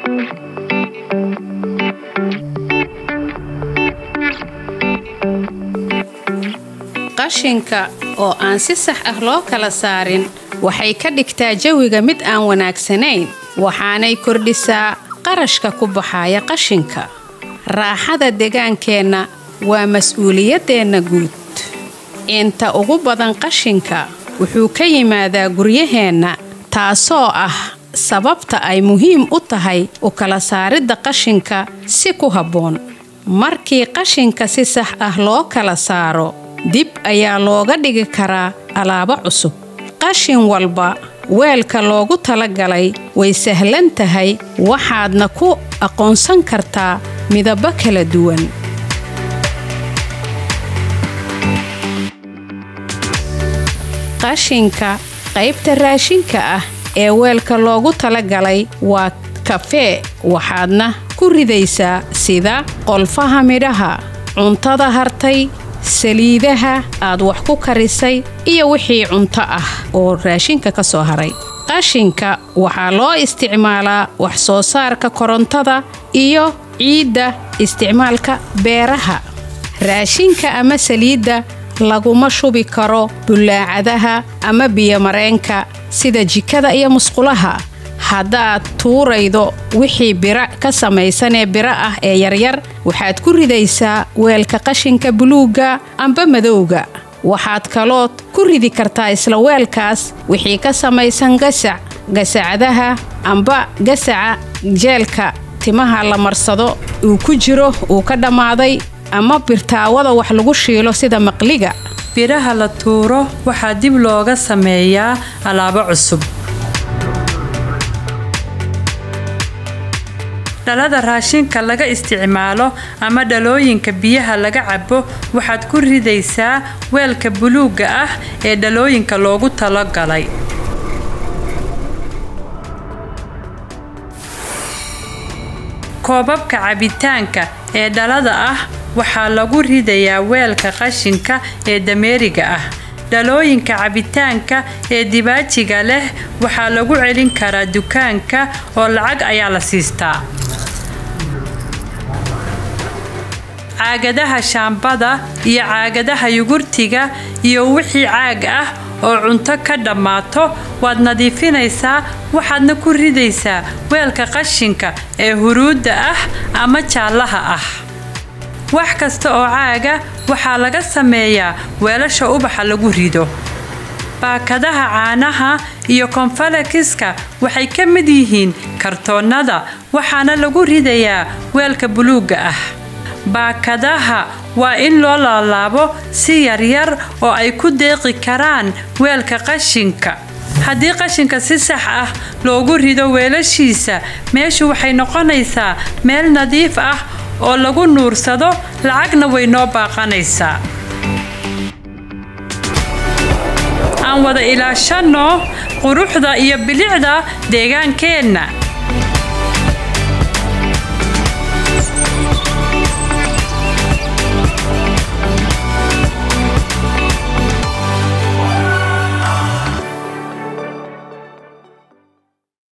qashinka oo aan si sax ah loo kala saarin waxay ka dhigtaa jawiga mid aan wanaagsanayn waxaanay kordhisaa qarashka ku baxaya qashinka raaxada degaankeenna waa mas-uuliyaddeenna guud inta ugu badan qashinka wuxuu ka yimaadaa guryaheenna taasoo ah sababta ay muhiim u tahay u kala saaridda qashinka si ku habboon markii qashinka si sax ah loo kala saaro dib ayaa looga dhigi karaa alaabo cusub qashin walba weelka loogu talagalay way sahlan tahay waxaadna ku aqoonsan kartaa midabo kala duwan qashinka qaybta raashinka ah ee weelka loogu talagalay waa kafee waxaadna ku ridaysaa sida qolfaha midhaha cuntada hartay saliidaha aad wax ku karisay iyo wixii cunto ah oo raashinka ka soo haray qashinka waxaa loo isticmaalaa wax soo saarka korontada iyo ciidda isticmaalka beeraha raashinka ama saliidda laguma shubi karo bullaacadaha ama biyomareenka sida jikada iyo musqulaha haddaad tuuraydo wixii bira ka samaysanee biro ah ee yaryar waxaad ku ridaysaa weelka qashinka buluugga amba madowga waxaad kalood ku ridi kartaa isla weelkaas wixii ka samaysan gasac gasacadaha amba gasaca jeelka timaha la marsado uu ku jiro uu ka dhammaaday ama birtaawada wax lagu shiilo sida maqliga biraha la tuuro waxaa dib looga sameeyaa alaabo cusub dhalada raashinka laga isticmaalo ama dhalooyinka biyaha laga cabo waxaad ku ridaysaa weelka buluugga ah ee dhalooyinka loogu talagalay koobabka cabitaanka ee dhalada ah waxaa lagu ridayaa weelka qashinka ee dameeriga ah dhalooyinka cabitaanka ee dibaajiga leh waxaa lagu celin karaa dukaanka oo lacag ayaa la siistaa caagadaha shaambada iyo caagadaha yugurtiga iyo wixii caag ah oo cunto ka dhammaato waad nadiifinaysaa waxaadna ku ridaysaa weelka qashinka ee huruudda ah ama jaallaha ah wax kasta oo caaga waxaa laga sameeyaa weelasha ubaxa lagu rido baakadaha caanaha iyo konfalakiska waxay ka mid yihiin kartoonnada waxaana lagu ridayaa weelka buluugga ah baakadaha waa in loo laalaabo si yaryar oo ay ku deeqi karaan weelka qashinka haddii qashinka si sax ah loogu rido weelashiisa meeshu waxay noqonaysaa meel nadiif ah oo lagu nuursado lacagna way noo baaqanaysaa aan wada ilaashanno quruxda iyo bilicda deegaankeenna